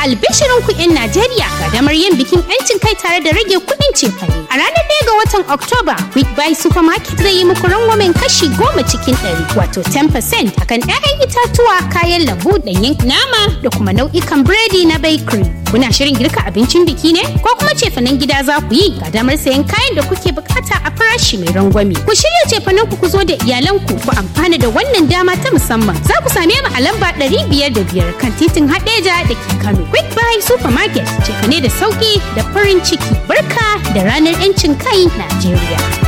albishirin ku 'yan Najeriya ga damar yin bikin 'yancin kai tare da rage kuɗin cefane. A ranar ɗaya ga watan Oktoba, Quick Buy Supermarket zai yi muku rangwamen kashi goma cikin ɗari wato 10% akan 'ya'yan itatuwa, kayan lambu, ɗanyen nama da kuma nau'ikan biredi na bakery. Kuna shirin girka abincin biki ne? Ko kuma cefanen gida za ku yi ga damar sayan kayan da kuke bukata a farashi mai rangwame. Ku shirya cefanen ku ku zo da iyalanku ku amfana da wannan dama ta musamman. Za ku same mu a lamba ɗari biyar da biyar kan titin Hadeja da ke Kano. Quick Buy Supermarket cefane da sauki da farin ciki. Barka da ranar 'yancin kai Najeriya.